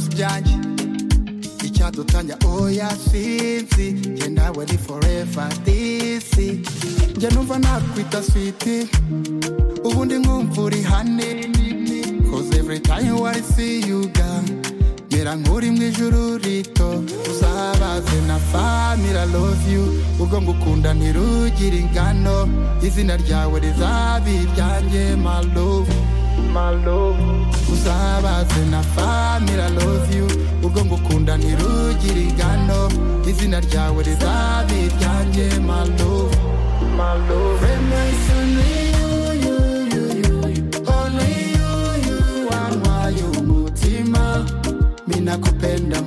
byanjye icyadutanya oya sinzi njye nawe ni foreva disi njye numva nakwita switi ubundi nkumva uri hane cause every time I see you girl mera nk'uri mu ijuru rito usabaze na famira love you ubwo ngukunda ntirugira ingano izina ryawe rizaba iryanjye my love my love uzabaze na famira love you ubwo ngukunda ntirugira ingano izina ryawe rizaba iryanjye my love my love Remains only you, you, you, you, only you, you, wanwaye umutima minakupenda